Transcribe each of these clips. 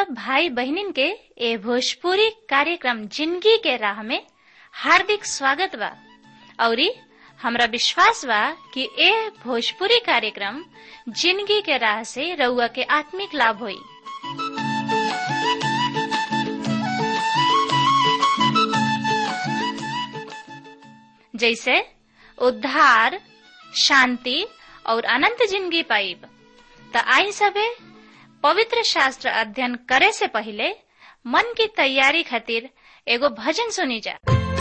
सब भाई बहनिन के ए भोजपुरी कार्यक्रम जिंदगी के राह में हार्दिक स्वागत बा औरी हमरा विश्वास बा कि ए भोजपुरी कार्यक्रम जिंदगी के राह से रउआ के आत्मिक लाभ होई जैसे उद्धार शांति और अनंत जिंदगी पाइब त आई सबे पवित्र शास्त्र अध्ययन करे से पहले मन की तैयारी खातिर एगो भजन सुनी जा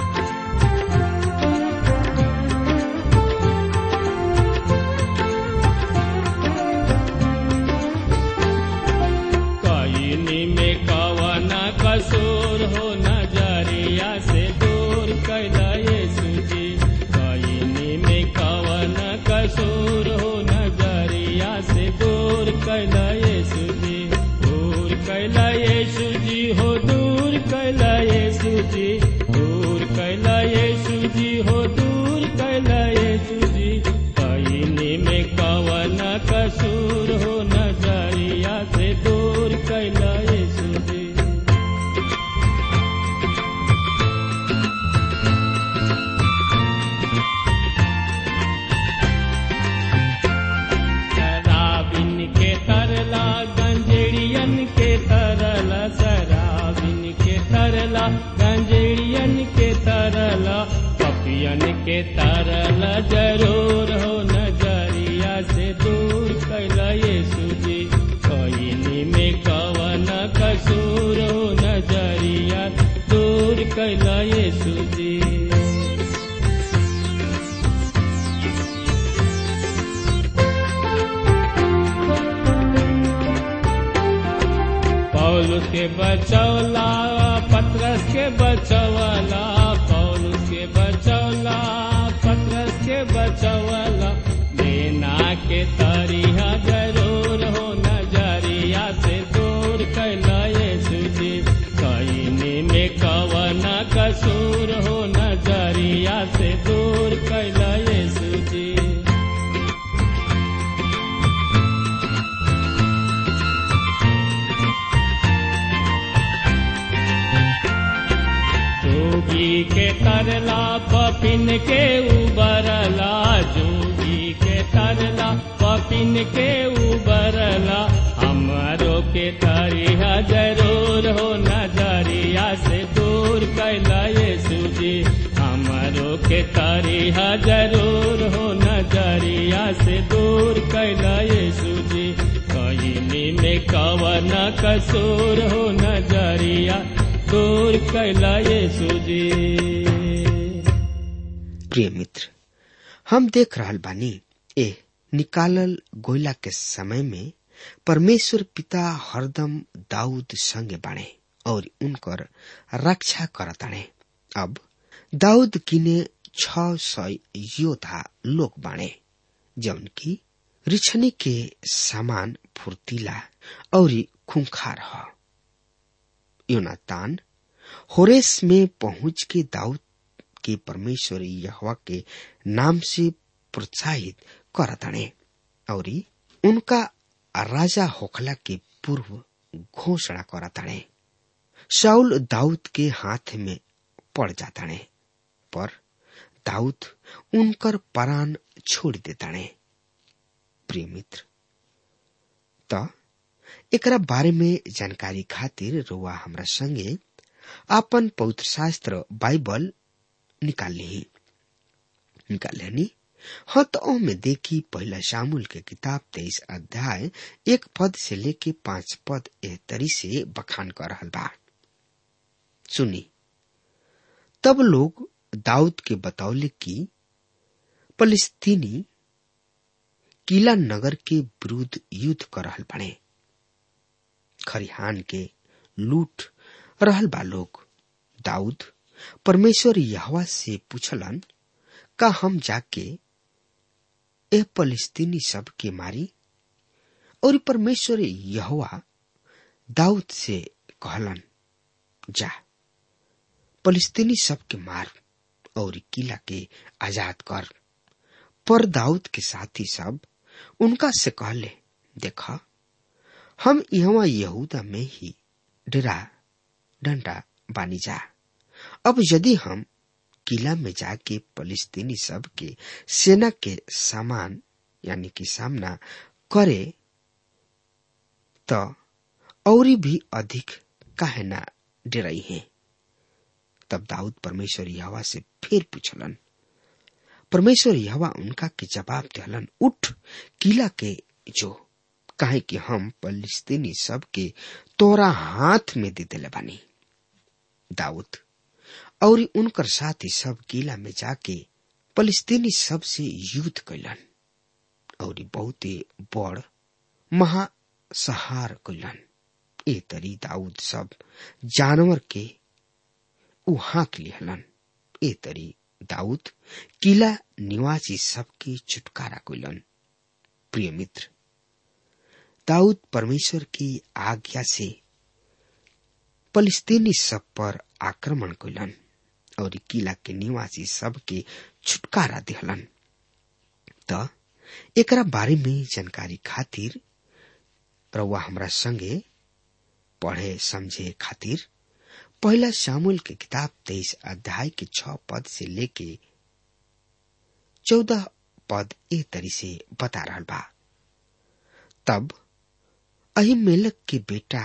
कईनी में कवन कसूर हो नजरिया से दूर कैला यीशु जी कईनी में कवन कसूर हो नजरिया से दूर कैला यीशु जी दूर कैला यीशु जी हो दूर कैला यीशु जी दूर कैला यीशु जी हो दूर कैला यीशु जी कईनी में कवन कसूर हो नजरिया से दूर कैला यीशु जी शराबिन के तरला गंजेड़ियन के तरला शराबिन के तरला गंजेड़ियन के तरला पपियन के तरला जरूर हो नजरिया से दूर कैला यीशु जी कईनी में कवन कसूर हो नजरिया दूर कैला यीशु जी पौलुस के बचौला पत्रस के बचौला पौलुस के बचौला पत्रस के बचौला देना के तरिया जरूर हो नजरिया से दूर कैला यीशु जी कईनी में कवन कसूर हो नजरिया से दूर कैला यीशु जी जोगी के तरला पपिन के उबरला जोगी के तरला पपिन के उबरला हमारो के तरिया जरूर हो नजरिया से दूर कैला यीशु जी हमारो के तरिया जरूर हो नजरिया से दूर कैला यीशु जी कईनी में कवन कसूर हो नजरिया दूर कैला यीशु जी प्रिय मित्र हम देख रहल बानी ए निकालल गोयला के समय में परमेश्वर पिता हरदम दाऊद संगे बाणे और उनकर रक्षा करताणे अब दाऊद किने छ सौ योद्धा लोग बाणे जौन की रिछनी के समान फुर्तीला और खुंखार ह योनातान होरेस में पहुंच के दाऊद के परमेश्वर यहवा के नाम से प्रोत्साहित करताणे और उनका राजा होखला के पूर्व घोषणा करताणे शाउल दाऊद के हाथ में पड़ जाताणे पर दाऊद उनकर परान छोड़ देताणे प्रिय मित्र त एकरा बारे में जानकारी खातिर रुआ हमरा संगे आपन पवित्र शास्त्र बाइबल निकाल ली निकाल लेनी हाँ तो में देखी पहला शामुल के किताब तेईस अध्याय एक पद से लेके पांच पद एह तरी से बखान कर रहल बा सुनी तब लोग दाऊद के बतौले कि फलस्तीनी किला नगर के विरुद्ध युद्ध कर रहल बने खरिहान के लूट रहल बा लोग दाऊद परमेश्वर यहवा से पूछलन का हम जाके ए फलस्तीनी सब के मारी और परमेश्वर यहवा दाऊद से कहलन जा फलस्तीनी सब के मार और किला के आजाद कर पर दाऊद के साथी सब उनका से कहले देखा हम यहाँ यहूदा में ही डेरा डंडा बानी जा अब यदि हम किला में जाके फलिस्तीनी सब के सेना के सामान यानी कि सामना करे तो और भी अधिक काहे ना डराई है तब दाऊद परमेश्वर यहवा से फिर पूछलन परमेश्वर यहवा उनका के जवाब दिलन उठ किला के जो काहे कि हम फलिस्तीनी सब के तोरा हाथ में दे दिले बानी दाऊद और उनकर साथी सब किला में जाके फलिस्तीनी सब से युद्ध कैलन और बहुत बड़ महासहार कैलन ए तरी दाऊद सब जानवर के उ हाँक लिहलन ए तरी दाऊद किला निवासी सबके छुटकारा कैलन प्रिय मित्र दाऊद परमेश्वर की आज्ञा से फलिस्तीनी सब पर आक्रमण कैलन और किला के निवासी सबके छुटकारा दिहलन त एकरा बारे में जानकारी खातिर रउआ हमरा संगे पढ़े समझे खातिर पहला शामुल के किताब तेईस अध्याय के छ पद से लेके चौदह पद ए तरी से बता रहा बा तब अहिमेलक के बेटा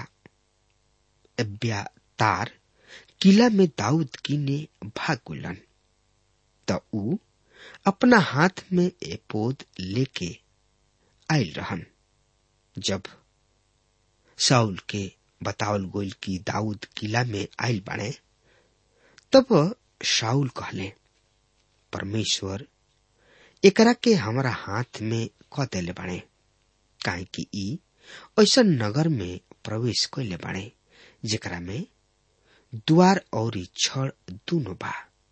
अब्यातार किला में दाऊद की ने भाग गुलन त ऊ अपना हाथ में एपोद लेके आयल रहन जब साउल के बतावल गोल की दाऊद किला में आयल बाड़े तब शाउल कहले परमेश्वर एकरा के हमारा हाथ में क देले बाड़े काहे कि ई ऐसा नगर में प्रवेश कैले बाड़े जेकरा में द्वार और छड़ दोनों बा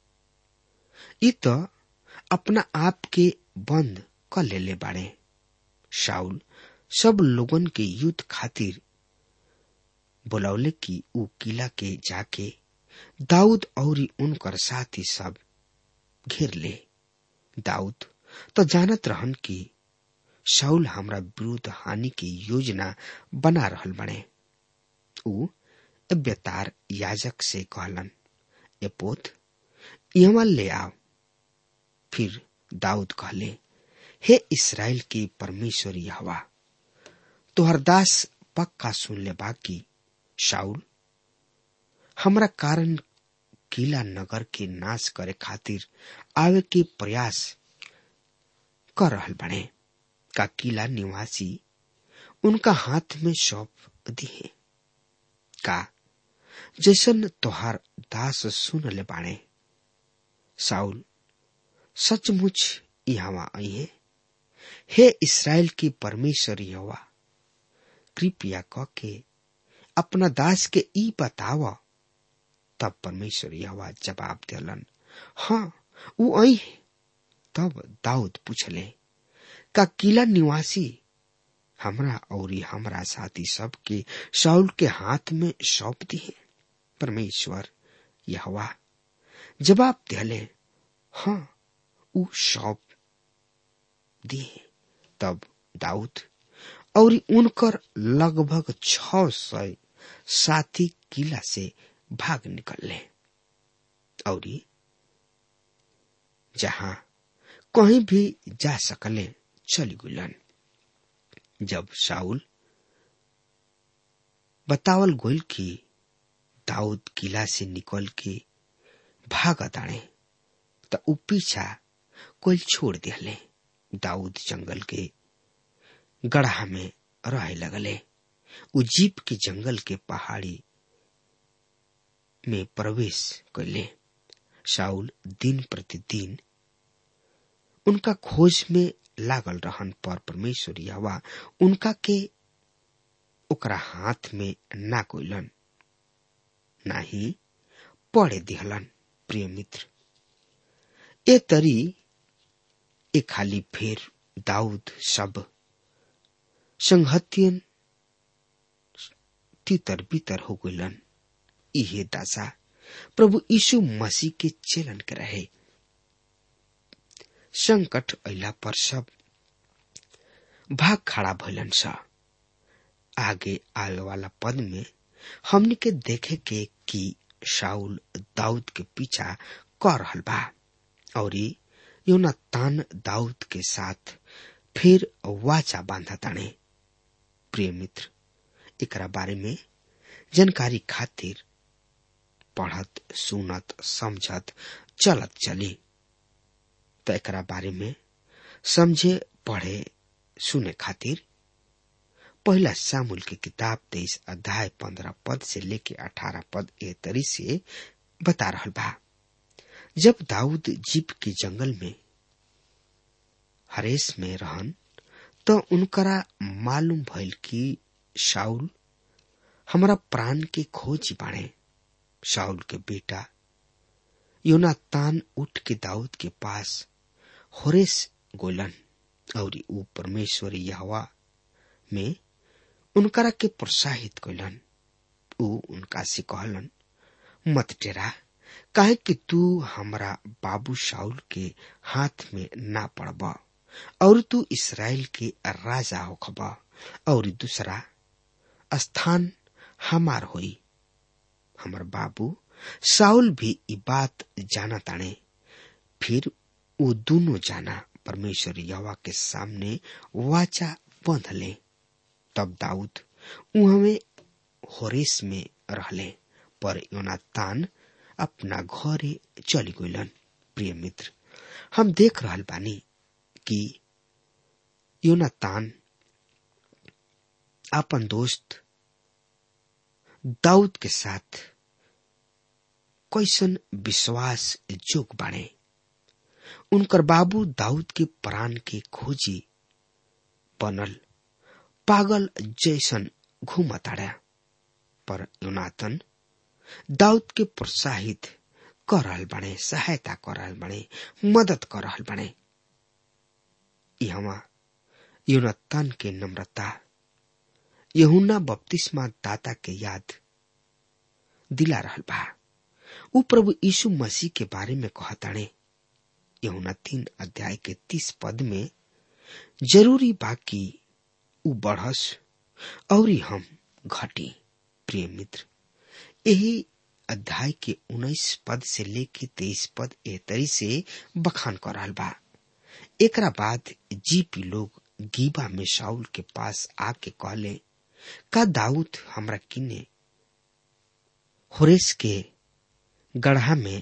ई तो अपना आप के बंद क लेले बाड़े शाउल सब लोगन के युद्ध खातिर बोलौले कि ऊ किला के जाके दाऊद और उनकर साथी सब घेर ले दाऊद तो जानत रहन कि शाउल हमरा विरुद्ध हानि की योजना बना रहल बने ऊ अब्यतार याजक से कहलन ए पोत यहाँ ले आओ फिर दाऊद कहले हे इसराइल के परमेश्वर यहवा तोहर दास पक्का सुन ले बाकी शाउल हमरा कारण किला नगर के नाश करे खातिर आवे के प्रयास कर रहल बने का किला निवासी उनका हाथ में सौंप दिए का जैसन तोहार दास सुन ले बाणे साउल सचमुच यहाँ आई है हे इसराइल की परमेश्वर यहोवा कृपया क के अपना दास के ई बताव तब परमेश्वर यहोवा जवाब दिलन हाँ ऊ आई है तब दाऊद पूछले का किला निवासी हमरा और हमरा साथी सब के शाउल के हाथ में सौंप दिए परमेश्वर यहवा जवाब दिले हाँ ऊ सौंप दिए तब दाऊद और उनकर लगभग छ सौ साथी किला से भाग निकलले और जहां कहीं भी जा सकले चली गुलन जब शाउल बतावल गोल की दाऊद किला से निकल के भाग ताड़े त ऊ पीछा कोई छोड़ दिले दाऊद जंगल के गढ़ा में रहे लगले ऊ जीप के जंगल के पहाड़ी में प्रवेश कैले शाउल दिन प्रतिदिन उनका खोज में लागल रहन पर परमेश्वर यवा उनका के ओकरा हाथ में ना कोइलन ना ही पड़े दिहलन प्रिय मित्र ए तरी ए खाली फेर दाऊद सब संहतियन तितर बितर हो गइलन इहे दासा प्रभु यीशु मसीह के चेलन के रहे संकट अला पर सब भाग खड़ा भइलन स आगे आल वाला पद में हमनी के देखे के कि शाउल दाऊद के पीछा कर रहल बा और योनातान दाऊद के साथ फिर वाचा बांधा ताने प्रिय मित्र एकरा बारे में जानकारी खातिर पढ़त सुनत समझत चलत चली तो एकरा बारे में समझे पढ़े सुने खातिर पहला सामुल की किताब तेईस अध्याय पंद्रह पद से लेके अठारह पद ए तरी से बता रहा बा जब दाऊद जीप के जंगल में हरेस में रहन तो उनकरा मालूम भइल कि शाउल हमारा प्राण के खोज बाणे शाउल के बेटा योनातान उठ के दाऊद के पास होरेस गोलन और ऊ परमेश्वर यहवा में उनकरा के प्रोत्साहित कैलन ऊ उनका से कहलन मत टेरा काहे कि तू हमरा बाबू शाउल के हाथ में ना पड़ब और तू इसराइल के राजा होखब और दूसरा स्थान हमार होई हमर बाबू साउल भी ई बात जाना ताने फिर वो दोनों जाना परमेश्वर यवा के सामने वाचा बंध ले तब दाऊद उहमे होरेस में रहले पर योनातान अपना घरे चली गईलन प्रिय मित्र हम देख रहल बानी कि योनातान अपन दोस्त दाऊद के साथ कैसन विश्वास जोग बाणे उनकर बाबू दाऊद के प्राण के खोजी बनल पागल जैसन घूमताड़ा पर योनातन दाऊद के प्रोत्साहित कर रहल बने सहायता कर रहल बने मदद कर रहल बने यहाँ योनातन के नम्रता यहुना बपतिस्मा दाता के याद दिला रहल बा ऊ प्रभु यीशु मसीह के बारे में कहताणे यहुना तीन अध्याय के तीस पद में जरूरी बाकी ऊ बढ़स और हम घटी प्रिय मित्र यही अध्याय के उन्नीस पद से लेके तेईस पद ए तरी से बखान कर रहा बा एकरा बाद जीपी लोग गीबा में शाउल के पास आके कहले का दाऊद हमरा किने होरेस के गढ़ा में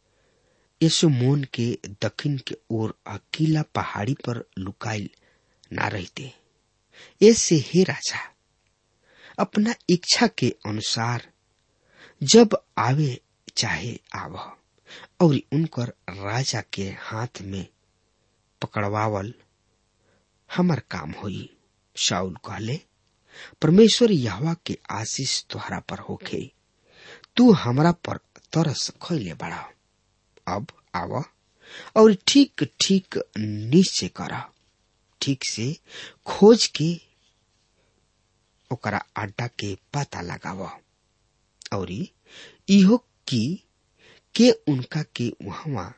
यशोमोन के दक्षिण के ओर अकीला पहाड़ी पर लुकाइल ना रहते ऐसे हे राजा अपना इच्छा के अनुसार जब आवे चाहे आव और उनकर राजा के हाथ में पकड़वावल हमार काम होई शाउल कहले परमेश्वर यहवा के आशीष तुहरा पर होखे तू हमरा पर तरस खैले बड़ा अब आव और ठीक ठीक निश्चय कर ठीक से खोज के ओकरा अड्डा के पता लगाव और इहो की के उनका के वहां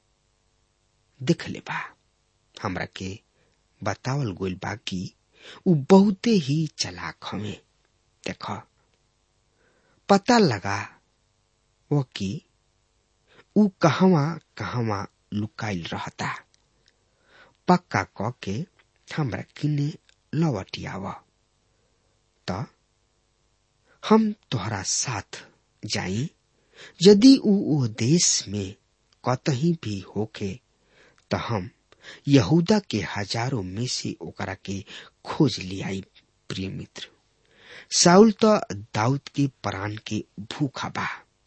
देख ले बा हमरा के बतावल गोल बा कि उ बहुते ही चलाक हमें देख पता लगा वो कि उ कहवा कहवा लुकाइल रहता पक्का क के हमरा किने लवटियाव त हम तोहरा साथ जाई यदि उ ओ देश में कतही भी होके त हम यहूदा के हजारों में से ओकरा के खोज लियाई प्रिय मित्र साउल तो दाऊद के प्राण के भूखा बा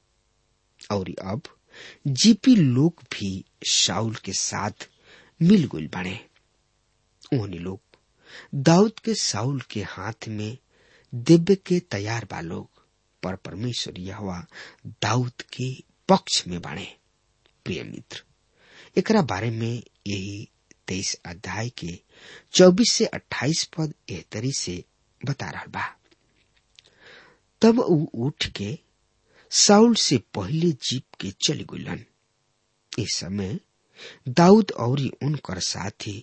और अब जीपी लोग भी शाउल के साथ मिल गुल बने उन्हीं लोग दाऊद के साउल के हाथ में दिव्य के तैयार बा लोग पर परमेश्वर यहवा दाऊद के पक्ष में बने प्रिय मित्र एकरा बारे में यही तेईस अध्याय के चौबीस से अट्ठाईस पद एहतरी से बता रहा बा तब ऊ उठ के साउल से पहले जीप के चली गुलन इस समय दाऊद और उनकर साथी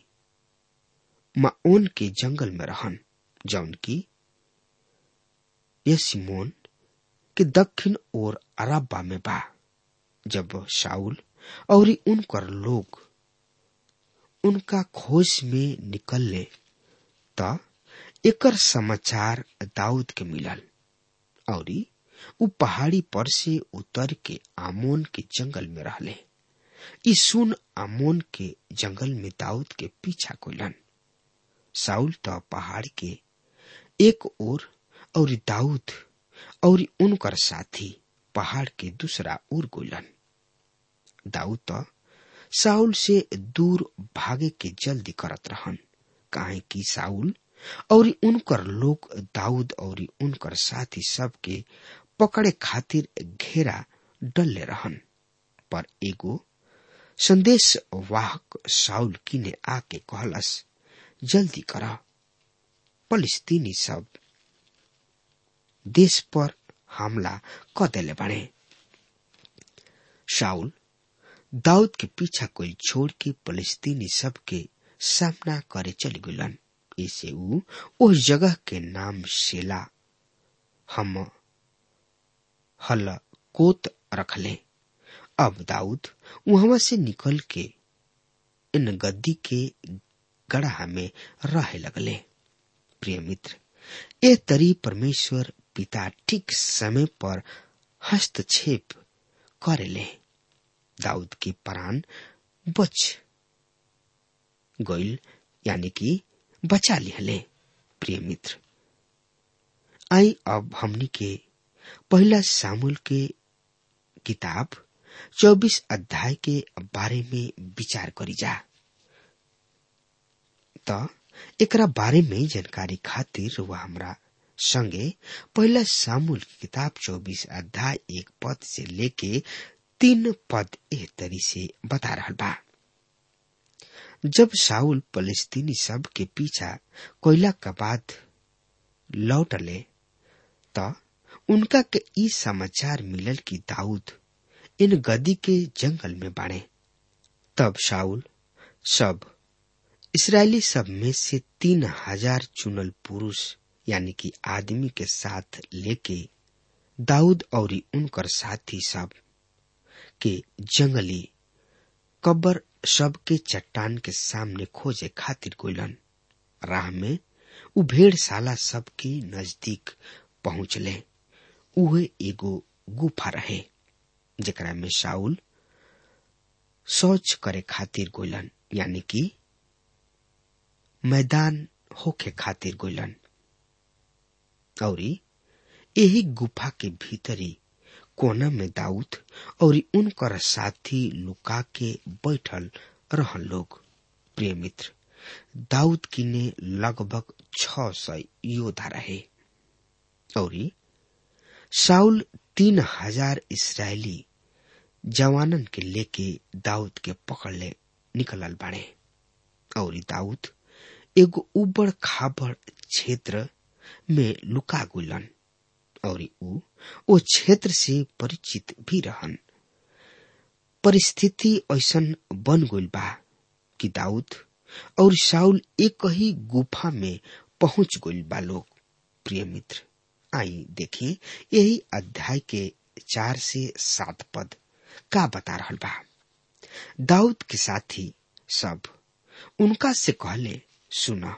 माओन के जंगल में रहन जौन की यसिमोन के दक्षिण ओर अराबा में बा जब शाउल और उनकर लोग उनका खोज में निकलले त एकर समाचार दाऊद के मिलल और उ पहाड़ी पर से उतर के आमोन के जंगल में रहले ई सुन आमोन के जंगल में दाऊद के पीछा कोलन साउल त पहाड़ के एक ओर और दाऊद और उनकर साथी पहाड़ के दूसरा ओर गोलन दाऊद त साउल से दूर भागे के जल्दी करत रहन काहे कि साउल और उनकर लोग दाऊद और उनकर साथी सब के पकड़े खातिर घेरा डलले रहन पर एगो संदेश वाहक साउल किने आके कहलस जल्दी कर फलिस्तीनी सब देश पर हमला क देले बने शाउल दाऊद के पीछा कोई छोड़ के फलिस्तीनी सब के सामना करे चली गुलन इसे ऊ उस जगह के नाम शेला हम हल कोत रखले अब दाऊद वहां से निकल के इन गद्दी के गढ़ा में रहे लगले प्रिय मित्र ये तरी परमेश्वर पिता ठीक समय पर हस्तक्षेप करेले दाऊद के प्राण बच गईल यानी कि बचा लिहले प्रिय मित्र आई अब हमनी के पहला सामुल के किताब चौबीस अध्याय के बारे में विचार करी जा त एकरा बारे में जानकारी खातिर वह हमरा संगे पहला सामुल की किताब चौबीस अध्याय एक पद से लेके तीन पद एह तरी से बता रहा बा जब साउल फलस्तीनी सब के पीछा कोयला का बाद लौटले त उनका के ई समाचार मिलल कि दाऊद इन गदी के जंगल में बाड़े तब शाउल सब इसराइली सब में से तीन हजार चुनल पुरुष यानी कि आदमी के साथ लेके दाऊद और उनकर साथी सब के जंगली कब्र सब के चट्टान के सामने खोजे खातिर गोलन राह में उ भेड़शाला सब के नजदीक पहुंचले उहे एगो गुफा रहे जेकरा में शाउल शौच करे खातिर गोलन यानी कि मैदान होके खातिर गोलन और यही गुफा के भीतरी कोना में दाऊद और उनकर साथी लुका के बैठल रहन लोग प्रिय मित्र दाऊद किने लगभग छ सौ योद्धा रहे और साउल तीन हजार इसराइली जवानन के लेके दाऊद के पकड़ ले निकलल बाड़े और दाऊद एगो उबड़ खाबड़ क्षेत्र में लुका गुलन और ऊ ओ क्षेत्र से परिचित भी रहन परिस्थिति ऐसन बन गइल बा कि दाऊद और शाउल एक ही गुफा में पहुंच गइल बा लोग प्रिय मित्र आई देखिए यही अध्याय के चार से सात पद का बता रहा बा दाऊद के साथी सब उनका से कहले सुना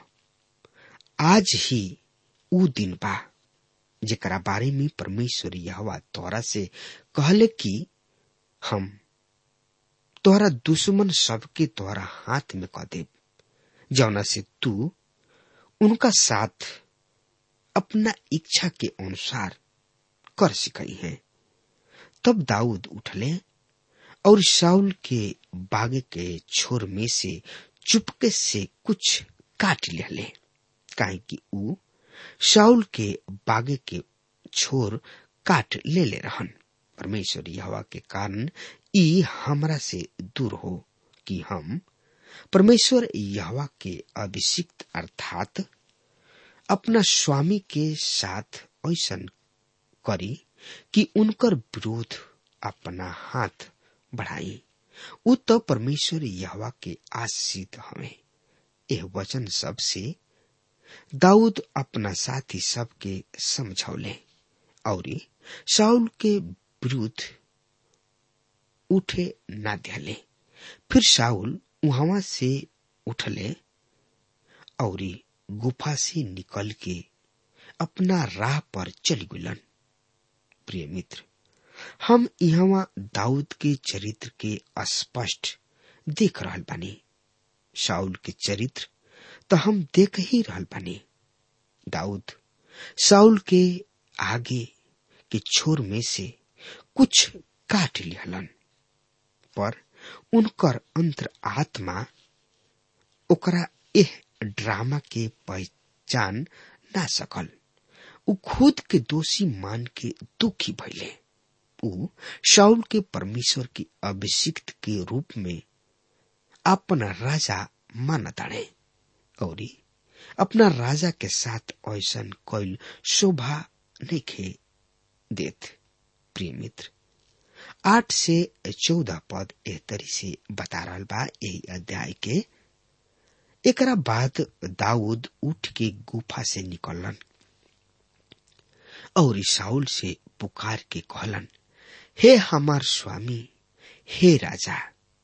आज ही ऊ दिन बा जेकरा बारे में परमेश्वर यहवा तोरा से कहले कि हम तोहरा दुश्मन सबके तोहरा हाथ में कह देब जौना से तू उनका साथ अपना इच्छा के अनुसार कर सिकई है तब दाऊद उठले और शाउल के बागे के छोर में से चुपके से कुछ काट ले काहे कि ऊ शाउल के बागे के छोर काट ले ले रहन परमेश्वर यहवा के कारण ई हमरा से दूर हो कि हम परमेश्वर यहवा के अभिषिक्त अर्थात अपना स्वामी के साथ ऐसा करी कि उनकर विरोध अपना हाथ बढ़ाई उ तो परमेश्वर यहवा के आशीष हमें यह वचन सब से दाऊद अपना साथी सबके समझौले और शाउल के विरुद्ध उठे ना दिले फिर शाउल वहां से उठले और गुफा से निकल के अपना राह पर चली गुलन प्रिय मित्र हम यहाँ दाऊद के चरित्र के स्पष्ट देख रहल बानी शाउल के चरित्र तो हम देख ही रहल बानी दाऊद शाउल के आगे के छोर में से कुछ काट लिहलन पर उनकर अंतर आत्मा ओकरा एह ड्रामा के पहचान ना सकल उ खुद के दोषी मान के दुखी भइले उ शाउल के परमेश्वर के अभिषिक्त के रूप में अपना राजा मानताड़े और अपना राजा के साथ ऐसा कोई शोभा नहीं खे देत प्रिय मित्र आठ से चौदह पद एह तरी से बता रहा बा यही अध्याय के एकरा बाद दाऊद उठ के गुफा से निकलन और साउल से पुकार के कहलन हे हमार स्वामी हे राजा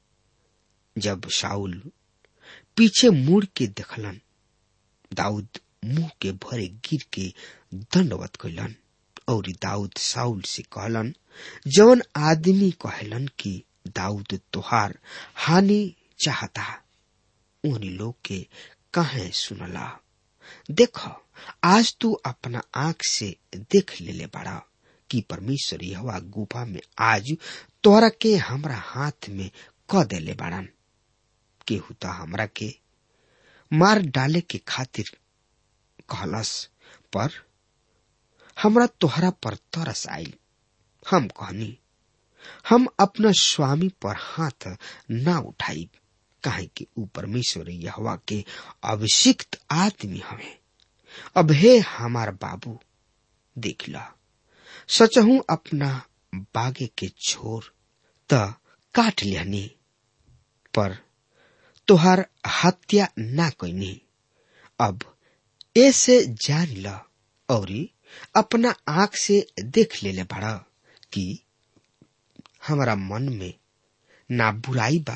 जब शाउल पीछे मुड़ के देखलन दाऊद मुंह के भरे गिर के दंडवत कैलन और दाऊद साउल से कहलन जौन आदमी कहलन कि दाऊद तोहार हानि चाहता उन लोग के कहे सुनला देख आज तू अपना आंख से देख ले ले बड़ा कि परमेश्वर यह गुफा में आज तोरा के हमरा हाथ में क देले बाड़न केहू तो हमरा के मार डाले के खातिर कहलस पर हमरा तोहरा पर तरस आयल हम कहनी हम अपना स्वामी पर हाथ ना उठाई काहे कि ऊ परमेश्वर यहवा के अभिषिक्त आदमी हवे अब हे हमार बाबू देख ला सचहू अपना बागे के छोर त काट लियानी पर तोहार हत्या ना कैनी अब ऐसे जान ल और अपना आंख से देख ले ले बड़ा कि हमारा मन में ना बुराई बा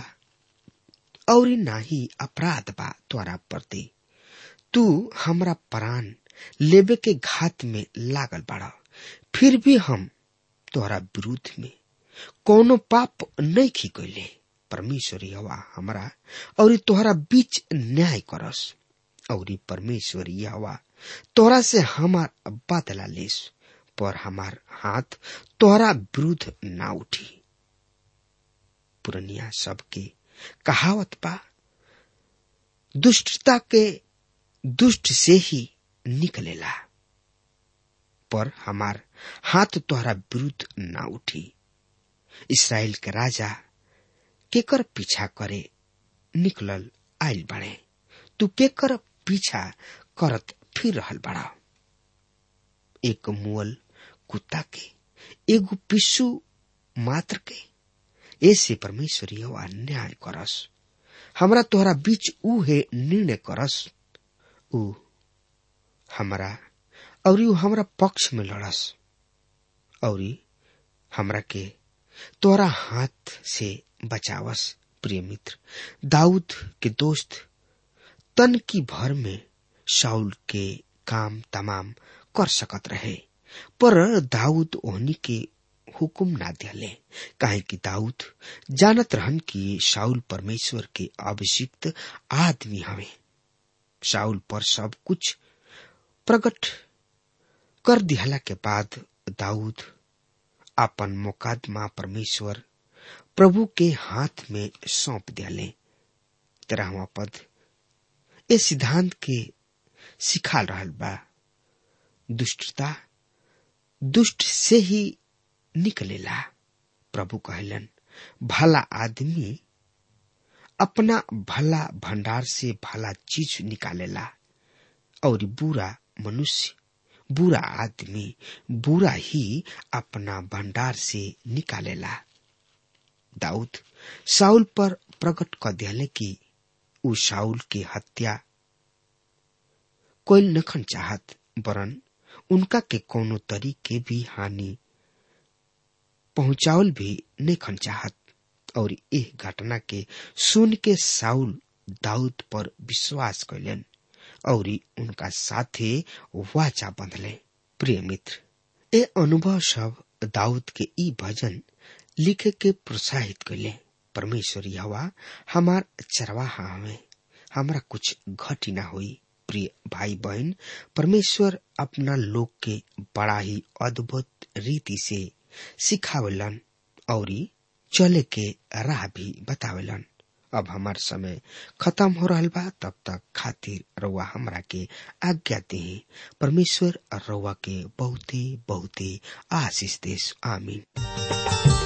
और ना ही अपराध बा तोरा प्रति तू हमरा प्राण लेबे के घात में लागल बड़ा फिर भी हम तोहरा विरुद्ध में कोनो पाप नहीं खी कैले परमेश्वर हवा हमरा और तोहरा बीच न्याय करस और परमेश्वर हवा तोहरा से हमार बदला लेस पर हमार हाथ तोहरा विरुद्ध ना उठी पुरनिया सबके कहावत बा दुष्टता के दुष्ट से ही निकलेला पर हमार हाथ तोहरा विरुद्ध ना उठी इसराइल के राजा केकर पीछा करे निकलल आयल बड़े तू केकर पीछा करत फिर रहल बड़ा एक मुअल कुत्ता के एगो पिस्सू मात्र के ऐसे परमेश्वर यह अन्याय करस हमरा तोहरा बीच ऊ है निर्णय करस ऊ हमरा और ऊ हमरा पक्ष में लड़स और हमरा के तोरा हाथ से बचावस प्रिय मित्र दाऊद के दोस्त तन की भर में शाउल के काम तमाम कर सकत रहे पर दाऊद ओहनी के हुकुम ना दिले काहे कि दाऊद जानत रहन कि शाउल परमेश्वर के अभिषिक्त आदमी हवे शाउल पर सब कुछ प्रकट कर दिहला के बाद दाऊद अपन मुकदमा परमेश्वर प्रभु के हाथ में सौंप दिले तेरहवा पद ए सिद्धांत के सिखाल रहल बा दुष्टता दुष्ट से ही निकलेला प्रभु कहलन भला आदमी अपना भला भंडार से भला चीज निकालेला और बुरा मनुष्य बुरा आदमी बुरा ही अपना भंडार से निकालेला दाऊद साउल पर प्रकट कर दिले कि उ साउल की हत्या कोई नखन चाहत वरन उनका के कोनो तरीके भी हानि पहुंचावल भी नहीं चाहत और यह घटना के सुन के साउल दाऊद पर विश्वास कैलन और उनका साथे वाचा बंधले प्रिय मित्र ए अनुभव सब दाऊद के ई भजन लिखे के प्रोत्साहित कैले परमेश्वर हवा हमार चरवाहा हमें हमरा कुछ घटी ना हुई प्रिय भाई बहन परमेश्वर अपना लोग के बड़ा ही अद्भुत रीति से सिखावलन और चले के राह भी बतावेलन अब हमार समय खत्म हो रहा बा तब तक खातिर रउआ हमरा के आज्ञा दे परमेश्वर रउआ के बहुते बहुते आशीष देश आमीन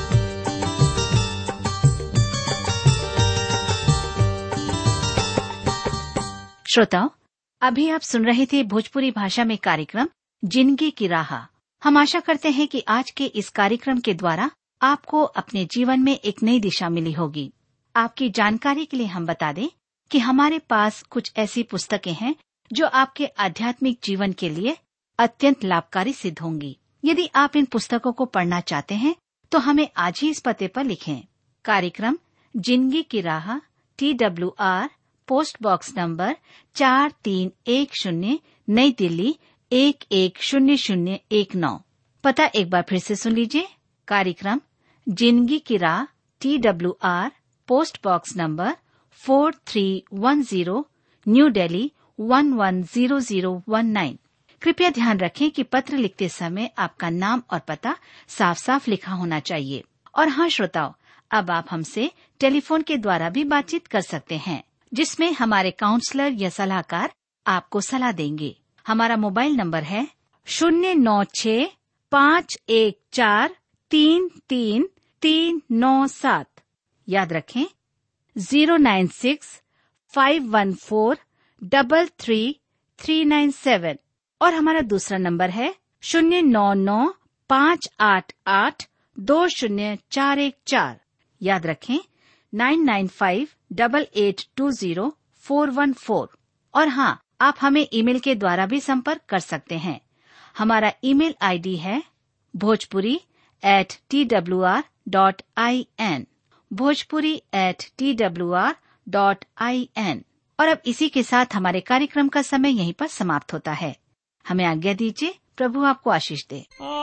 श्रोताओं अभी आप सुन रहे थे भोजपुरी भाषा में कार्यक्रम जिंदगी की राह हम आशा करते हैं कि आज के इस कार्यक्रम के द्वारा आपको अपने जीवन में एक नई दिशा मिली होगी आपकी जानकारी के लिए हम बता दें कि हमारे पास कुछ ऐसी पुस्तकें हैं जो आपके आध्यात्मिक जीवन के लिए अत्यंत लाभकारी सिद्ध होंगी यदि आप इन पुस्तकों को पढ़ना चाहते हैं तो हमें आज ही इस पते पर लिखें कार्यक्रम जिंदगी की राह T W R post box number चार तीन एक शून्य नई दिल्ली एक एक शून्य शून्य एक नौ पता एक बार फिर से सुन लीजिए कार्यक्रम जिंदगी की राह T W R post box number four three one zero new Delhi one one zero zero one nine कृपया ध्यान रखें कि पत्र लिखते समय आपका नाम और पता साफ साफ लिखा होना चाहिए और हाँ श्रोताओं अब आप हमसे टेलीफोन के द्वारा भी बातचीत कर सकते हैं जिसमें हमारे काउंसलर या सलाहकार आपको सलाह देंगे हमारा मोबाइल नंबर है शून्य नौ छ पाँच एक चार तीन तीन तीन नौ सात याद रखें zero nine six five one four double three three nine seven और हमारा दूसरा नंबर है शून्य नौ नौ पाँच आठ आठ दो शून्य चार एक चार याद रखें nine nine five double eight two zero four one four और हाँ आप हमें ईमेल के द्वारा भी संपर्क कर सकते हैं हमारा ईमेल आईडी है Bhojpuri at T W R dot I N Bhojpuri at T W R dot I N और अब इसी के साथ हमारे कार्यक्रम का समय यहीं पर समाप्त होता है हमें आज्ञा दीजिए प्रभु आपको आशीष दे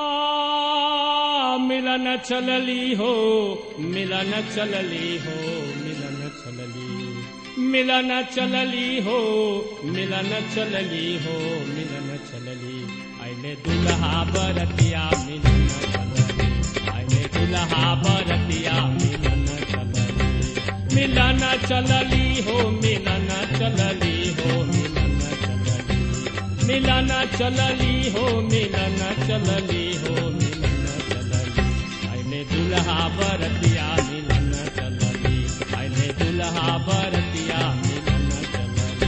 आ, मिलन चलली हो मिलन चलली हो मिलन चलली मिलन चलली हो मिलन चलली हो मिलन चलली आइले दुल्हा बरतिया मिलन चलली आइले दुल्हा बरतिया मिलन चलली मिलन चलली हो मिलन चलली हो मिलन चलली मिलन चलली हो मिलन चलली हो मिलन चलली आइले दुल्हा बरतिया मिलन चलली आइले दुल्हा बरतिया मिलन चलली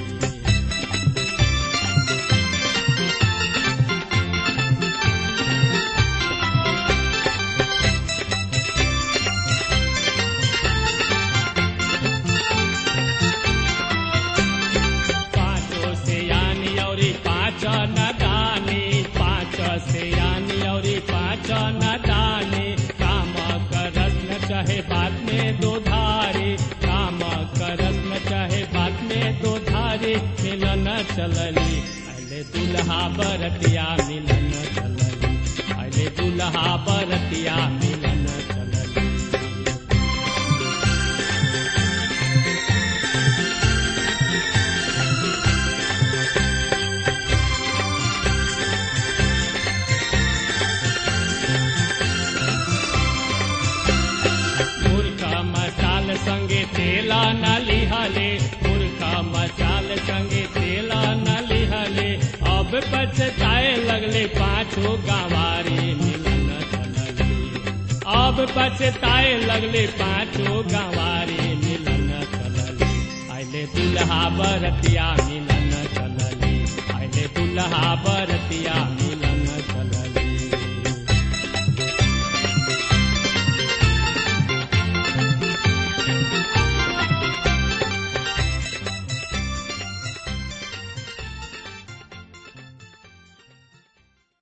पाँचों से यानी और पाँच न दानी पाँच से यानी और पाँच न दानी काम करस न चाहे बात में दो धारे काम करस न चाहे बात में दो धारे मिलन चलली अले दुल्हा बरतिया मिलन चलली अले दुल्हा बरतिया मिलन चलली मुर्खा मसाल संगे तेला न लिहले मुर्खा मसाल संगे तेला न लिहले अब पछताए लगले पाछो गंवारी मिलन चलली अब पछताए लगले पाछो गंवारी मिलन चलली आइले दुल्हा बरतिया मिलन चलली आइले दुल्हा बरतिया मिलन चलली